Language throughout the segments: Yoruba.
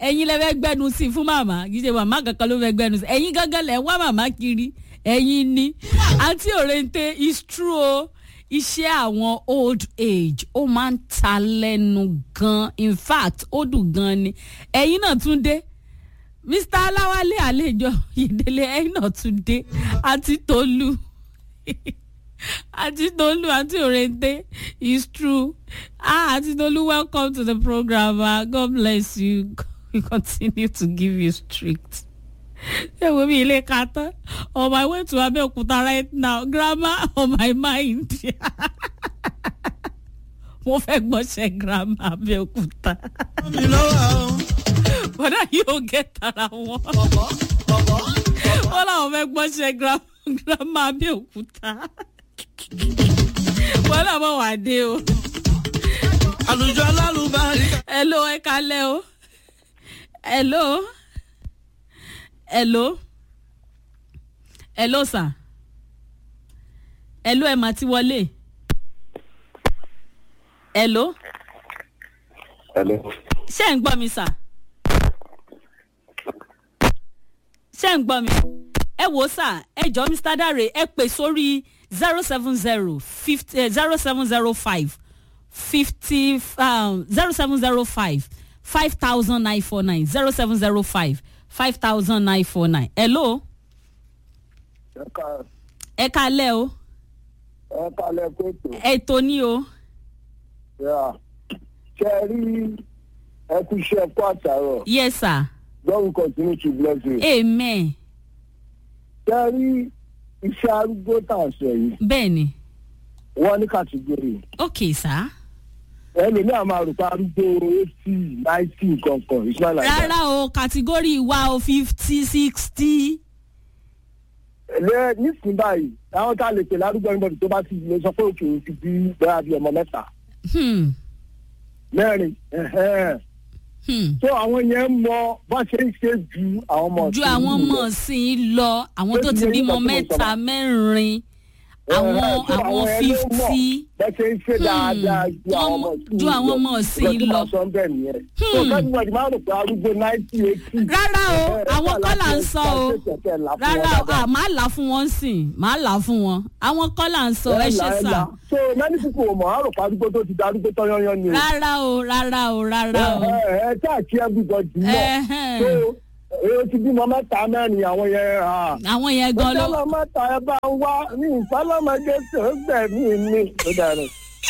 ẹ̀yin lẹ fẹ́ gbẹ́nu sí i fún màmá kì í ṣe màmá kankan ló fẹ́ gbẹ́nu sí i ẹ̀yin gángan lẹ̀ ń wá màmá kiri ẹ̀yin ni àǹtí òrèǹtè is true o iṣẹ́ àwọn old age ó máa ń ta lẹ́nu gan in fact ó dùn gan ni ẹ̀yin náà tún dé mr aláwálé àlejò ìdílé ẹ̀yin náà tún dé àti tolú àti tolú àti òrèǹtè is true ah àti tolú welcome to the program ah god bless you we continue to give you strict ṣé wo mi ilé ka tán on my way to abeokuta right now grammar on my mind mo fẹ́ gbọ́sẹ̀ grammar abeokuta mi lọ́wọ́ o. bọ́dà yóò gé tara wọn bọ̀bọ̀ bọ̀bọ̀ wọ́n làwọn fẹ́ gbọ́sẹ̀ grammar abeokuta wọ́n làwọn wà dé o àlùjọ alálùbárí. hello ẹ kalẹ́ o hello hello hello sir hello ẹ mà ti wọlé hello Hello. ṣé ẹ̀ ń gbọ́ mi sà ṣé ẹ̀ ń gbọ́ mi ẹ wò ó sà ẹ jọ mr dare ẹ pè sórí zero seven zero fifty zero seven zero five fifty zero seven zero five five thousand nine four nine zero seven zero five five thousand nine four nine hello ẹ ká ẹ kalẹ́ o ẹ kálẹ̀ kóòtù. ètò ní o Yeah. ṣe ẹ rí ẹ kú iṣẹ́ ẹ̀kọ́ àtàrọ̀ yes sir God will continue to bless you. amen ṣe ẹ rí iṣẹ́ arúgbó tá à ń sọ yìí bẹ́ẹ̀ ni wọ́n ní kàtìgórì ok sir. ẹlòmíì àmọ́ àrùkọ arúgbó eighty ninety kankan it's not like that. rárá o kàtígórì wa o fifty sixty. lẹ nísìnyí báyìí àwọn tá a lè pè lárúgbó ẹnibọdì tó bá ti lè sọ pé òkè òun ti bí bẹ́ẹ̀ bí ọmọ mẹ́ta Hmm. mẹ́rin ẹ̀hẹ́n. Hmm. tó àwọn yẹn mọ bá ṣe ń ṣe ju àwọn ọmọ ju ọ̀sìn àwọn yìí ọmọ lọ. ọ̀sìn lọ àwọn tó ti Ó ti yẹ bímọ nípa tí mo mẹ́ta sọ. mẹ́rin àwọn Ẹ̀hẹ́n, tó àwọn yẹn ló mọ̀ fifty. bẹ́ẹ̀ ṣe ń ṣe dáadáa ju Wọ́n àwọn mọ̀- ọmọ ọ̀sìn ju yìí àwọn ọmọ ọ̀sìn Ìgbà tí lọ. wọ́n sọ bẹ́ẹ̀ nìyẹn. tó kẹ́ni wọ́n ti máa rò pé arúgbó ninety eighty. rárá o àwọn kọ́ là ń sọ o rárá o à máa là fún wọn sìn máa là fún wọn àwọn kọ́ là ń sọ ẹ ṣe sà so many people ò mọ̀ á rò pé arúgbó tó ti da arúgbó tó yányán ni o. rárá o rárá o rárá o. ẹ ẹ ẹ káàkiri everybody mọ̀ Ẹ̀hẹ́n. so èyí ti bímọ mẹ́ta mẹ́rin àwọn yẹn ah, àwọn yẹn gan ló. ìfọlọ́ mẹ́ta ẹ bá ń wá ní ìfọlọ́mọdé tó gbẹ̀mí mi. ó dàrú.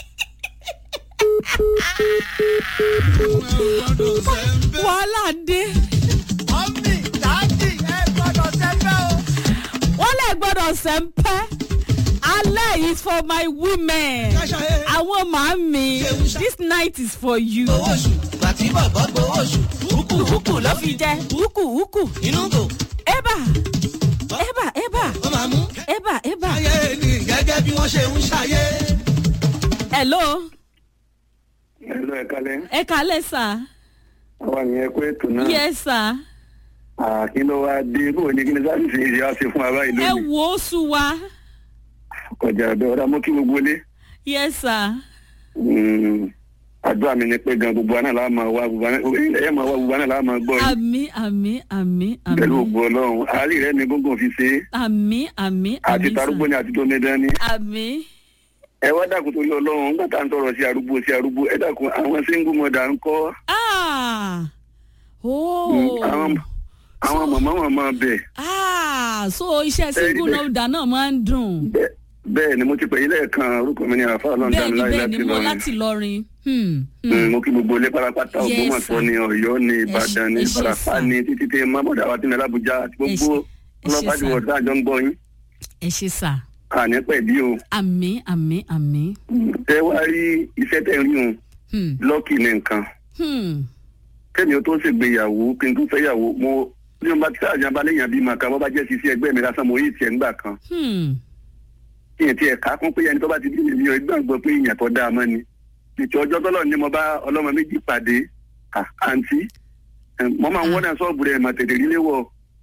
wàhálà dé. mọ́mí dáàdì ẹ gbọ́dọ̀ sẹ́fẹ́ o. wọ́n lè gbọ́dọ̀ sẹ́ńpẹ́ alẹ́ is for my women káṣáyé. àwọn màámi this night is for you. gbowó oṣù gbàtí bọ̀bọ̀ gbowó oṣù. húkù húkù ló fi jẹ́. wúkù wúkù inú kò ébà ébà ébà wọ́n máa mú. ébà ébà. ayé ni gẹ́gẹ́ bí wọ́n ṣe ń ṣayé. hello ẹ̀lọ́ ẹ̀ kalẹ̀ ẹ kálẹ̀ sà àwọn ènìyàn kó ètò náà yes sà kí ló wá dé bó ní kí ni sáfìsì yìí á ṣe fún wa báyìí ẹ lónìí wò ó sùn wá kọjá ọ̀dọ̀ ọ̀dà mú kí gbogbo lé yes sà àdúrà mi ni pé gan gbogbo àná làá máa wá gbogbo àná ẹ̀yẹ́ máa wá gbogbo àná làá máa gbọ́ yín àmì àmì àmì pẹ̀lú àmì ògbó ọlọ́run àárí rẹ ni gbogbo fi ṣe é àmì àmì àti àmì tarúgbó ni àti tómẹdán ni àmì ẹ wá dàkún torí ọlọ́run nígbà tá à ń tọrọ sí arúgbó sí arúgbó ẹ dàkún àwọn single mother ń kọ́ ah Mm, oh àwọn àwọn màmá màmá bẹ̀ ah so iṣẹ́ single bẹ́ẹ̀. noda náà máa ń dùn. bẹ́ẹ̀ bẹ́ẹ̀ ni mo ti pè yín lẹ́ẹ̀kan orúkọ mi ni àfa ọlọ́run bẹ́ẹ̀ ni dámiláyé bẹ́ẹ̀ láti ni mo lọ́rin láti lọrin. Hmm, hmm. Mm, mo kí gbogbo ilé pátápátá Yes, ògbómọ̀ṣọ́ sir. ni ọ̀yọ́ ni ìbàdàn ni ẹ ṣé, ìbàràpá sir. ni títí tẹ mọ́bọ̀dà wa ti ní alábùjá àti Ẹ ṣé, gbogbo ẹ ṣé, ọlọ́pàá ti sir. wọ̀ tá àjọ ń gbọ́ yín ẹ ṣe sà àní pẹ̀lú o àmì àmì àmì. tẹ wá rí iṣẹ́ tẹ̀ ń rí òun Hmm, lọ́ọ̀kì ní nǹkan hmm. kẹ́mi ó tó ṣègbéyàwó kí n tó fẹ́yàwó mo bí mo bá ti sáàjà balẹ̀ yàn bí màkà bọ́ bá jẹ́ sisi ẹgbẹ́ mi lásán mo yí tiẹ̀ ńgbà kan Hmm. kí n tiẹ̀ ká kún pé ẹni tó bá ti bí mi ní ọgbọ́n gbọ́ pé ìyàn tó dáa mọ́ ni ìtì ọjọ́ tọ́lọ̀ ni mo bá ọlọ́mọ méjì pàdé à, àǹtí ẹ̀, mo máa ń wọ́n náà sọ́ọ̀bù rẹ̀ mà tètè rí léwọ̀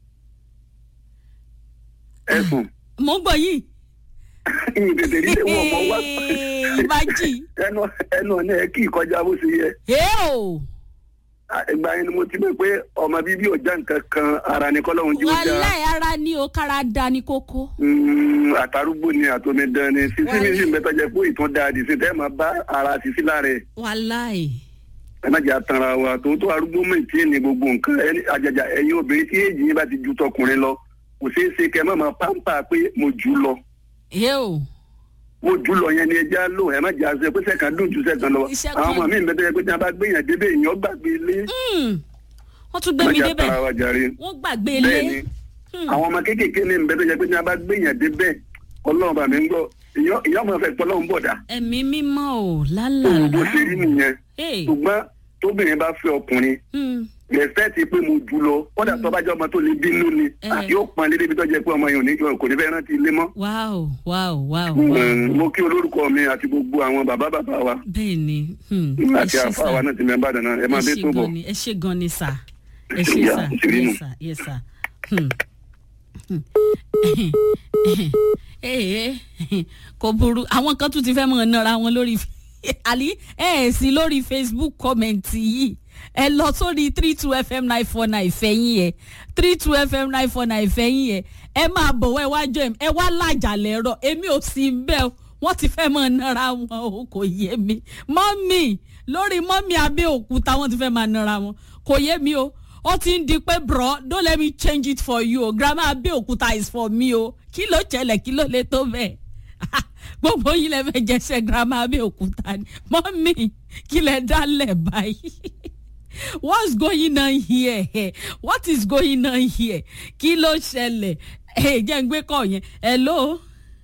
ẹ̀sùn mo ń gbọ́ yìí. ìyìn tètè rí léwọ̀ mọ́ wá ìbàjì. ẹnu ẹnu ọ̀nà ẹ̀ kí ìkọjá bó ṣe yẹ Eo! ìgbà yẹn ni mo ti mọ̀ pé ọmọ bíbí ò já nǹkan kan ara ni kọ́lọ́hún jí ó já wàhálà ara ní o kára da ní kókó. Mm, àtàrúgbó ni àtòmídán ni sísí mi sì ń bẹ tọ́jà pé ìtún da àdìsí tẹ́ ẹ̀ máa bá ara sísí lára ẹ̀ wàhálà ẹ̀. ẹ má jẹ́ àtàrà wa tòótọ́ arúgbó mọ̀ tí ní gbogbo nǹkan ẹni àjàjà ẹ̀yin obìnrin tí èjì yín bá ti ju tọkùnrin lọ kò ṣeé ṣe kẹ́ ẹ má máa pàǹpà pé mo jù ú lọ ẹ o mo jù ú lọ yẹn ni ẹja lò ẹ má jẹ́ àṣẹ pé sẹ́kàn dùn ju sẹ́kàn lọ Iṣẹ́ àwọn kan- ọmọ mi ń bẹ tọ́jà pé tí wọ́n bá gbéyàn débẹ̀ èèyàn gbàgbé ilé wọ́n tún gbé má mi jẹ́ débẹ̀ àtàrà wa jàre wọ́n gbàgbé bẹ́ẹ̀ ilé. ni àwọn ọmọ kéékèèké ní ń bẹ tọ́jà pé tí wọ́n bá gbéyàn débẹ̀ ọlọ́run bá mi ń gbọ́ ìyá ìyá ọmọ fẹ́ pọ́lọ́run bọ̀dá ẹ̀mí mímọ́ ò òun bó lálàlá. ṣe rí nìyẹn Hey. ṣùgbọ́n tóbìnrin bá fẹ́ ọkùnrin Hmm. respect pé mo jù lọ kódà tó bá jẹ́ ọmọ tó lè bínú ni Eh. àti ó pọn lédè bí tó jẹ́ pé ọmọ yẹn ò ní kò ní fẹ́ rántí ilé mọ́. wow wow wow wow. Mm, mo kí olórúkọ mi àti gbogbo àwọn bàbá bàbá wa bẹ́ẹ̀ ni hmm, ẹ àti ṣé àfa wa sà náà ti mẹ́ bàdàn náà ẹ máa ẹ dé ṣé tó bọ̀. gan ni ẹ ṣé gan ni sà ẹ ṣé Ìyá, sà ìṣèlú nù. yes sà yes sà. Hmm. Hmm. Eh, eh, kò burú àwọn kan tún ti fẹ́ mọ̀ nara wọn lórí àlí ẹ ẹ̀ sí lórí facebook kọ́mẹ̀ntì yìí ẹ lọ sórí three two fm nine four nine fẹ̀yìn ẹ̀ three two fm nine four nine fẹ̀yìn ẹ̀ ẹ máa bọ̀wọ́ ẹ wá jọ ẹ̀ ẹ wá lájà lẹ́rọ̀ èmi ò sí bẹ́ẹ̀ o wọ́n ti fẹ́ mọ̀ nara wọn o kò yé mi mọ́mì lórí mọ́mì abẹ́òkúta wọ́n ti fẹ́ máa nara wọn kò yé mi o ó ti ń di pé bro don't let me change it for you o grandma abẹ́òkúta is for me o kí ló ṣẹlẹ̀ kí ló lè tó bẹ́ẹ̀ gbogbo yín lè fẹ́ jẹ́sẹ̀ grandma abẹ́òkúta ni mọ́mì kí lè dálẹ̀ báyìí what's going on here what is going on here kí ló ṣẹlẹ̀ ẹ jẹ́ ń gbé kọ́ yẹn hello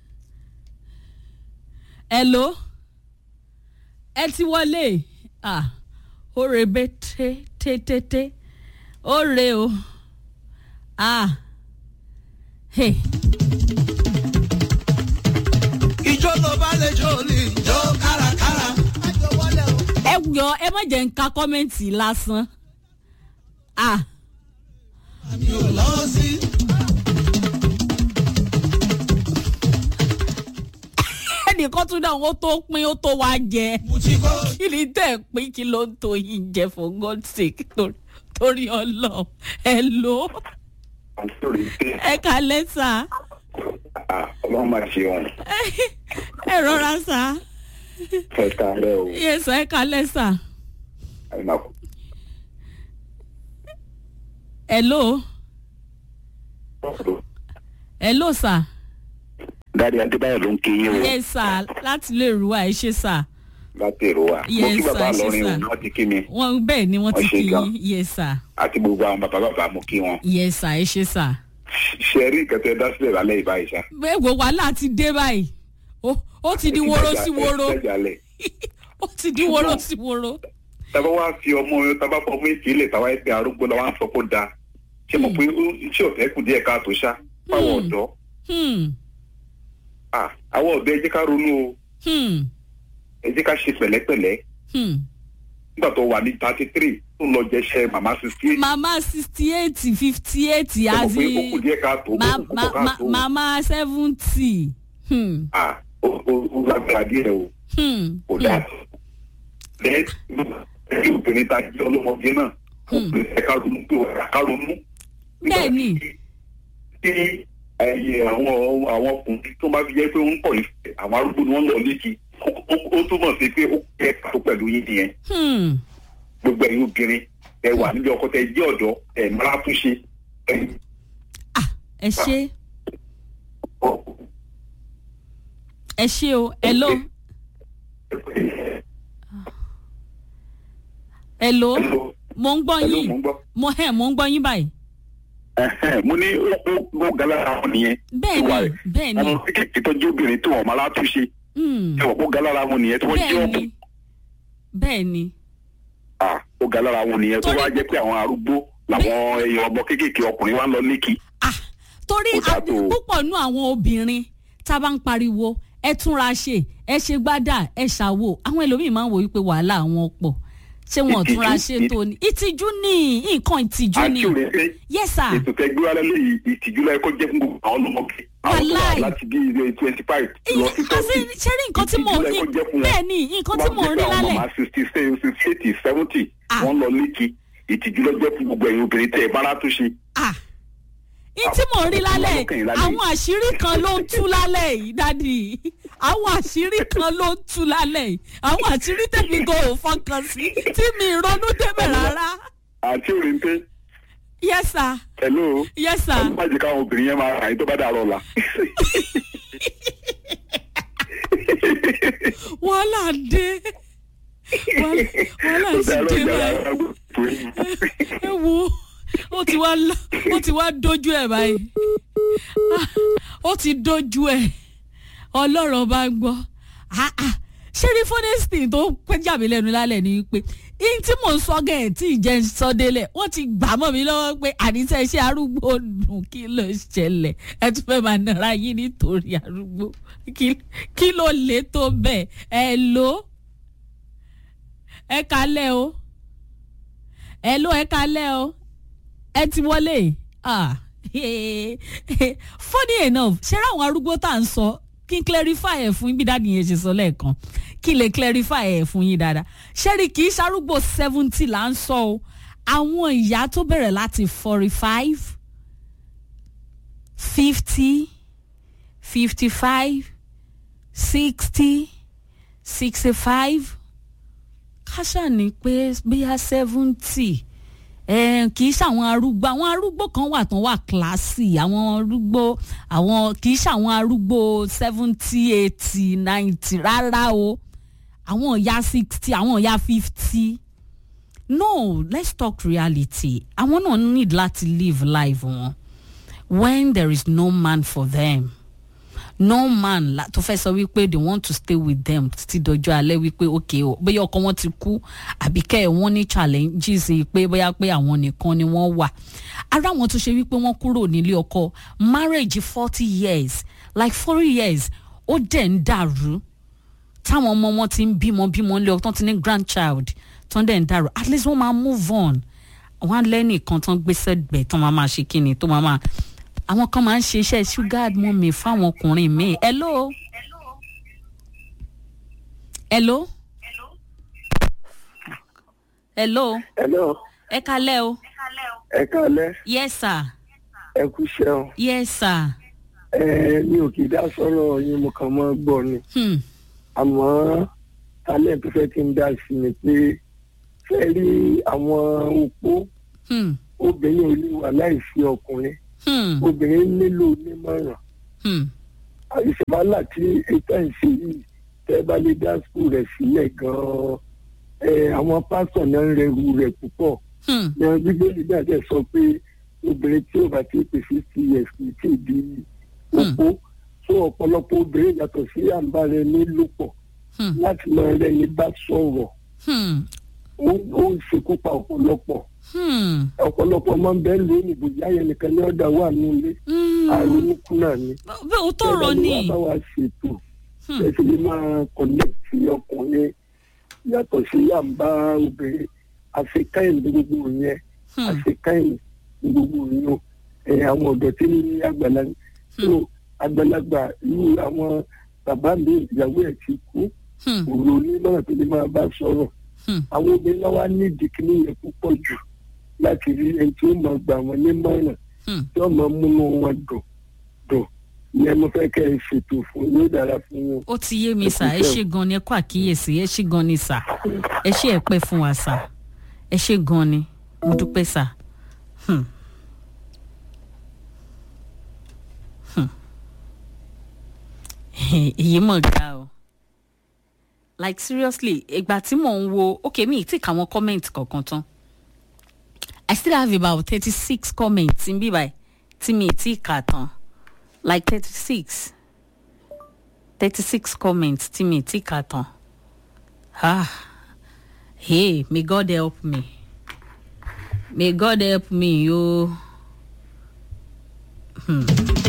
hello ẹ ti wọlé ah ó rebe té té té té ó re o ah hey. ìjọ ló bá lè jó ní ìjọ kárakára. àjọ wọlé o. ẹ yọ ẹ má jẹ́ ń ka kọ́mẹ́ǹtì lásán ah mi ò lọ sí. ẹnìkan tún náà ó tó pín ó tó wá jẹ mo ti kọ́. kí ni tẹ́ ẹ̀ pín kí ló ń tó yín jẹ for God's sake torí- torí ọlọ́ọ̀ ẹ lò ó ẹ kalẹ́ sà ọlọ́run máa ṣe wọn ẹ rọra sà fẹ́ta rẹ o yẹ sà ẹ kalẹ́ sà hello hello sà dáadé adébáyọ̀ ló ń kí yín o yẹ sà láti lè rú wa ẹ ṣe sà láti èrò wa mo Yes, kí bàbá sir, lọrin yes, o sir. wọ́n ti kí mi wọn bẹ́ẹ̀ ni wọ́n ti Wọ́n ṣe kí gan. yín yẹ sà àti gbogbo àwọn bàbá bàbá mo kí wọn. yẹ sà ẹ ṣe sà. ṣe rí ìkẹtẹ dá sílẹ̀ lálẹ́ ìbáyìí ṣá. gbogbo wàhálà ti dé báyìí ó ó ti di woro sí woro Jẹ́jàlẹ̀. ó ti di woro sí woro. tábà wá fi ọmọ tábà fọ ọmọ èsì ilẹ̀ táwa ẹgbẹ́ arúgbó la wá ń sọ kó da ṣé mo pé ó- iṣẹ́ ọ̀fẹ́ kù díẹ̀ káàtó ṣá fáwọn Hmm. ọ̀dọ́ Hmm, Ah, àwọn ọ̀dọ́ ẹ jẹ́ ká ronú o hmm, ẹ jẹ́ ká ṣe pẹ̀lẹ́pẹ̀lẹ́ hmm. nígbà tó wà ní thirty three tó lọ jẹṣẹ́ màmá sixty eight mama sixty eight fifty eight ṣé mo pé ó kù àti díẹ̀ káàtó ó ma- kù ma- púpọ̀ ma- káàtó mama seventy. Hmm, Ah, ó ó- ó lágbára díẹ̀ o hmm, kò dáa lẹ́yìn tí obìnrin ta jẹ́ ọlọ́mọdé náà obìnrin ẹ̀ka ronú pé ẹ̀ka ronú. Bẹ́ẹ̀ni. tí ẹyẹ àwọn àwọn ọkùnrin tó bá fi jẹ́ pé wọ́n ń pọ̀ ìfẹ́ àwọn arúgbó ni wọ́n lọ létí ó- ó ó túmọ̀ sí pé ó kẹ́ tó pẹ̀lú yín nìyẹn hmm. gbogbo ẹ̀yin obìnrin ẹ wà níbi ọkọ tẹ jẹ́ ọ̀dọ́ ẹ̀ máa tún ṣe ẹ̀ ah ẹ ṣe ẹ ṣe o hello hello mo ń gbọ́ Hello, yín mo ń gbọ́. mo ẹ̀ mo ń gbọ́ yín báyìí. Ẹ̀hẹ́n, mo ní ó ó ó galára wọn nìyẹn bẹ́ẹ̀ Ìwà ni rẹ̀. bẹ́ẹ̀ ni àwọn kékeré tó jẹ́ obìnrin tó wọ́n máa látúnṣe hmm, ẹ wọ́n kó galára wọn nìyẹn tí wọ́n jẹ́ bẹ́ẹ̀ ọ̀pọ̀ ni bẹ́ẹ̀ ni ah ó galára wọn nìyẹn tó Torí- wá jẹ́ pé àwọn arúgbó làwọn ẹyọ ọmọ kéékèèké ọkùnrin wa ń lọ lékì ah torí Ó dáa a- tó o. púpọ̀ nú àwọn obìnrin tá a bá ń pariwo ẹ túnra ṣe ẹ ṣe gbádà ẹ ṣàwò àwọn ẹlòmíì máa ń wò wípé wàhálà àwọn pọ̀ ṣé wọn ò Ìtìjú, túnra ṣe tó ni ìtìjú ni nǹkan ìtìjú ni àti òrèlé yes sir ètò tẹ gbé wálé lẹ́yìn ìtìjú láyé kó jẹ́ fún gbogbo àwọn ọlọ́mọge àwọn tó wà Wàláì. láti bí ilé twenty five lọ sí àti thirty ṣe rí nǹkan tí mo ìtìjú láyé kó jẹ́ fún wọn. bẹ́ẹ̀ ni nǹkan tí mo rí lálẹ́ màmá sixty sixty eighty seventy Ah. wọ́n lọ lékì ìtìjú lọ́jọ́ fún gbogbo ẹ̀yin obìnrin tẹ́ ẹ bára tó ṣe. ah ní tí mò ń rí lálẹ́ Àwọn ọlọ́kàn yìí lálẹ́ àwọn àṣírí kan ló ń tú lálẹ́ yìí dádì àwọn àṣírí kan ló ń tú lálẹ́ yìí àwọn àṣírí tẹ̀mí gan ò fọkàn sí tí mi ronú débẹ̀ rárá àti òrìǹtẹ́ yes sir hello yes sir má jẹ́ káwọn obìnrin yẹn máa rà yín tó bá dàrọ̀ la. wàhálà dé wàhálà wàhálà tó sì dàrọ̀ dé ìdára báyìí àgbò. ẹ wo ó ti wá lọ ó ti wá dojú ẹ báyìí Ah, ó ti dojú ẹ ọlọ́run bá ń gbọ́ Ah, ah. ṣé ní fúnẹ́sítì tó pẹ́jà mí lẹ́nu lálẹ́ ni pé ihun tí mò ń sọ gẹ̀ẹ́ tí ìjẹ́ ń sọ délẹ̀ wọ́n ti gbà mọ́ mi lọ́wọ́ pé àníṣe iṣẹ́ arúgbó dùn kí ló ṣẹlẹ̀ ẹ tún fẹ́ máa nara yín nítorí arúgbó Kí- kí ló lè tó bẹ́ẹ̀ ẹ lò ó ẹ kalẹ̀ o ẹ ló ẹ kalẹ̀ o ẹ ti wọlé ah funny enough ṣé ráwọn arúgbó tá à ń sọ kí n clarify ẹ̀ fún yín bí dáàdi yẹn ṣe sọ lẹ́ẹ̀kan kí n lè clarify ẹ̀ fún yín dáadáa ṣẹ́rí kì í ṣarúgbó seventy là ń sọ o àwọn ìyá tó bẹ̀rẹ̀ láti forty five fifty fifty five sixty sixty five káṣà ní pé bíyà seventy kì í ṣàwọn arúgbó àwọn arúgbó kan wà tán wà kíláàsì àwọn arúgbó àwọn kì í ṣàwọn arúgbó seventy eighty ninety rárá o àwọn ìyá sixty àwọn ìyá fifty no let's talk reality àwọn náà need láti live life wọn when there is no man for them no man la tó fẹ́ sọ wípé they want to stay with them títí dọjọ́ alẹ́ wípé ok o bóyá ọkọ wọn ti kú àbí kẹ́ ẹ̀ wọ́n ní challenges pé bóyá pé àwọn nìkan ni wọ́n wà ara wọn tó ṣe wípé wọ́n kúrò nílé ọkọ marriage forty years like forty years ó dẹ̀ ń dàrú táwọn ọmọ wọn ti ń bímọ bímọ nílé ọkọ tán ti ní grandchild tán dẹ̀ ń dàrú at least wọ́n máa move on wọ́n á lẹ́nìkan tán gbé sẹ́gbẹ̀ẹ́ tán máa máa ṣe kíni tó máa máa àwọn kan máa ń ṣe iṣẹ́ sugar mummy fáwọn ọkùnrin míì hello hello hello hello ẹ kalẹ́ o ẹ káalẹ́ yes sir ẹ kú iṣẹ́ o yes sir ẹ mi ò kì í dá sọ̀rọ̀ yín mo kàn mọ́ gbọ́ ni hmm. àmọ́ talent tó fẹ́ kí n dá sí ni pé fẹ́ rí àwọn opó Hmm. obìnrin ò lè wà láìsí ọkùnrin Hmm. obìnrin nílò onímọ̀ràn Hmm. ìṣèwálà tí ètò ìṣe yìí tẹ́ bá lè dá skul rẹ̀ sílẹ̀ gan-an ẹ àwọn pásítọ̀ náà ń rẹrù rẹ̀ púpọ̀ Hmm. ní bíbélì náà dẹ̀ sọ pé obìnrin tí ò bá ti pè fifty years kì í tí ì di opó so ọ̀pọ̀lọpọ̀ obìnrin yàtọ̀ sí àǹbá rẹ̀ nílòpọ̀ Hmm. láti máa rẹni bá sọ̀rọ̀ Hmm. ó ó ń ṣekú pa ọ̀pọ̀lọpọ̀ Hmm. ọ̀pọ̀lọpọ̀ máa ń bẹ́ẹ̀ lónìí bòjá yẹn nìkan ní ọ̀dà wà nílé Hmm. àrùnkù náà ni bẹ́ẹ̀ o tó rọ ni bá wa ṣètò Hmm. ẹ sì lè máa kọ̀nẹ́tì ọkùnrin yàtọ̀ sí yàmbá obìnrin àfikáyìn ní gbogbo yẹn Hmm. àfikáyìn ní gbogbo yẹn ẹ àwọn ọ̀dọ́ tí ní àgbàlagbà tó àgbàlagbà irú àwọn bàbá mi ìyàwó ẹ̀ ti kú Hmm. òru onímọ̀ràn tó lè máa bá sọ̀rọ̀ Hmm. àwọn obìnrin náà wá ní ìdíkìní yẹn púpọ̀ jù láti rí ẹni tí ó máa gbà wọ́n nímọ̀ràn Hmm. tí wọ́n máa múnú wọn dùn dùn ìyẹn mo fẹ́ kẹ́ ẹ ṣètò fún yóò dára fún wọn. ó ti yé mi sà ẹ ṣe gan ni ẹ kó àkíyèsí ẹ ṣe gan ni sà ẹ ṣe ẹ pẹ́ fún wa sà ẹ ṣe gan ni mo dúpẹ́ sà. Hmm. Hmm. èyí mọ̀ ga o like seriously ìgbà tí mò ń wo ok mi ì tí kà wọ́n comment kankan tán i still have about thirty six comments n bí báyìí tí mi ì tí kà tán like thirty six thirty six comments tí mi ti kà tán ah hey may god help me may god help me yo hmm.